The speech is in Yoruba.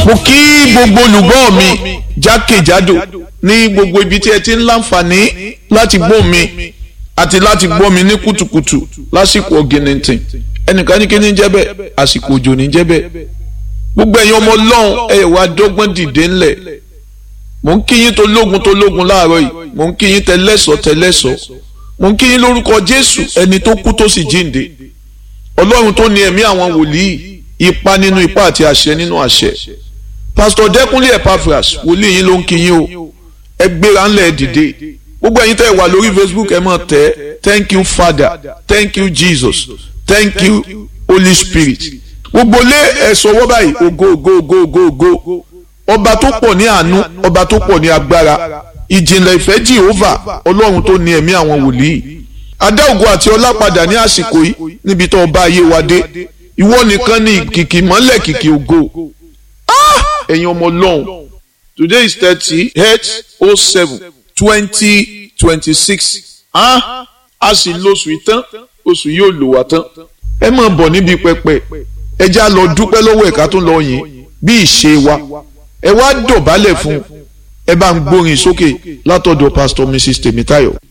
mo kí gbogbo olùgbọ́ mi jákèjádò ní gbogbo ibi tí ẹ ti ń láǹfààní láti gbọ́ mi àti láti gbọ́ mi ní kùtùkùtù lásìkò ọ̀gìnìntìn ẹnìkan ní kí ní jẹ́ bẹ́ẹ̀ àsìkò òjò ní jẹ́ bẹ́ẹ̀ gbogbo ẹ̀yin ọmọ ọlọ́run ẹ̀ wá dọ́gbọ́n dìde ńlẹ̀ mò ń kí yín tó lógun tó lógun láàárọ̀ yìí mò ń kí yín tẹlẹ́sọ̀ tẹlẹ́sọ̀ mò ń kí yín lórúkọ jésù ẹni tó kú tó sì jíǹde ọlọ́run tó ní ẹ̀mí àwọn wòlíì ipa nínú ipa àti àṣẹ nínú àṣẹ pásítọ̀ dẹ́kunlé epaphras wòlíì yín ló ń kí yín o ẹ gbéra ńlẹ̀ dìde gbogbo ẹ̀yin tẹ́ ẹ wà lórí facebook ẹ máa tẹ̀ thank you father thank you jesus thank you holy spirit gbogbo lé ẹ sọwọ́ báyìí ògo ògo ògo ògo ògo ọba tó pọ̀ ní àánú ọba tó pọ̀ ní agbára ìjìnlẹ̀ ìfẹ́ jehova ọlọ́run tó ní ẹ̀mí àwọn wòlíì adá ògo àti ọlá padà ní àsìkò yìí níbi tó ọba ayé wa dé ìwọ nìkan ní kìkì mọ́lẹ̀ kìkì ògo ẹ̀yin ọmọ ọlọ́run today is thirty eight oh seven twenty twenty six a sì lóṣù ìtàn oṣù yóò lò wá tán ẹ máa bọ̀ níbi pẹpẹ ẹ já lọ dúpẹ́ lọ́wọ́ ẹ̀ka tó lọ yìn bí ìṣe wa ẹ wá dọ̀bálẹ̀ fún ẹ bá ń gbórin sókè látọ̀dọ̀ pastor mrs tèmítáyọ̀.